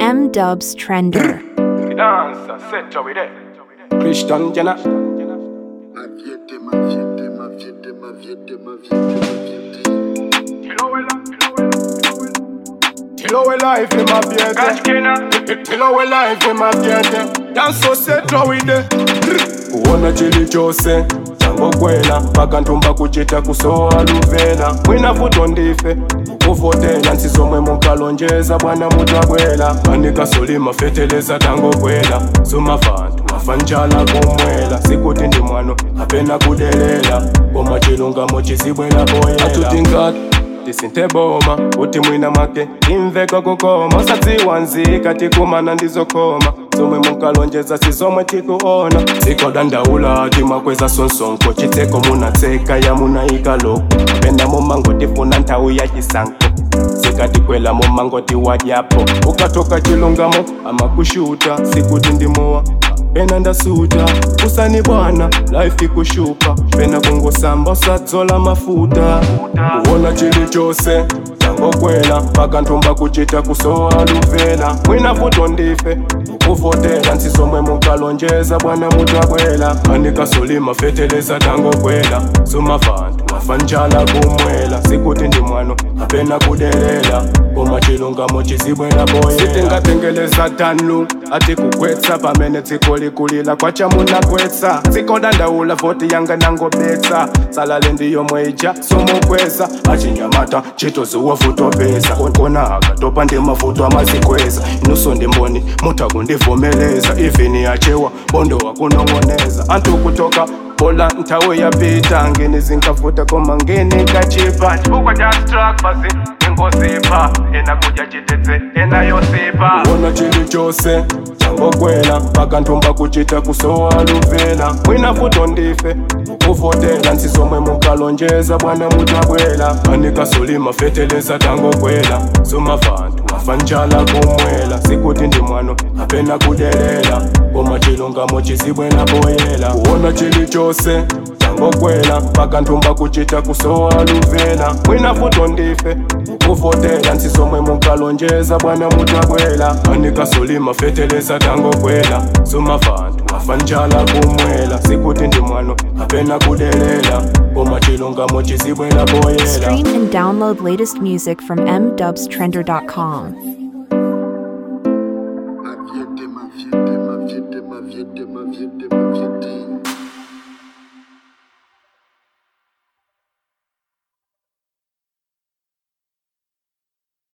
M Dubs Trender. Dancer, set up with it. Christian Jenna. Maviete, maviete, maviete, maviete, maviete, maviete. Tilo we life in my theater. Tilo we life in my theater. Dance so set up with it. kuona chili chose changokwela pakantumba kuchita kusowa luvela mwina futo ndife ukuvotela nsizomwe munkalonjeza bwana mutabwela panikasolima feteleza tangokwela sumavantu mafanjala kumwela sikuti ndi mwano apena kudelela koma chilungamo chizibwela boyela atutingati tisinte boma uti mwina make imveka kukoma usadziwa nzika tikumana ndizokoma zomwe munkalonjeza sizomwe tikuona zikodandaula timakweza sonsonko chitseko munatseka yamunayika loko pena mumango tifuna nthawi ya chisankho zikatikwela mumango tiwadyapo ukatoka chilungamo amakushuta sikuti ndimowa pena ndasuta usani bwana life ikushupa pena kungosamba usadzola mafuta kuona chilichose tangokwela pakantumba kuchita kusowa luvela mwina futo ndife ukuvotela nsizomwe munkalonjeza bwana mutabwela anikasolima feteleza tangokwela sumavantu mafanjala kumwela sikuti ndi mwano apena kudelela koma chilungamo chizibwela boyela sitingatengeleza tanu ati kukwetsa pamene dziko likulila kwachamunakwetsa dzikodandaula voti yanga nangobetsa salale ndiyomwe ija somukweza achinyamata chitozuwa futopeza kona akatopa ndi mavuto amazikweza inuso ndimboni mutakundivomeleza ivini yachewa bondo wakunong'oneza anthu kutoka bola nthawi yapita ngeni zinkavuta koma ngeni kachipa chifukwa cha strak basi ingozipha ena kudya chitetse ena yosipha kuona chilichose changokwela pakantumba kuchita kusowa luvela mwina futo ndife ukuvotela nsizomwe munkalonjeza bwana mutabwela panikasolima feteleza tangokwela sumavantu mafanjala kumwela sikuti ndi mwano apena kudelela koma chilungamo chizibwela boyela kuona chilichose changokwela pakantumba kuchita kusowa luvela mwina futo ndife ukuvotela nsizomwe munkalonjeza bwana mutabwela panikasolima feteleza tangokwela sumavantu mafanjala kumwela sikuti ndi mwano apena kudelela koma chilungamo chizibwela boyela Stream and download latest music from mdubstrender.com. Maviete, maviete, maviete, maviete, maviete,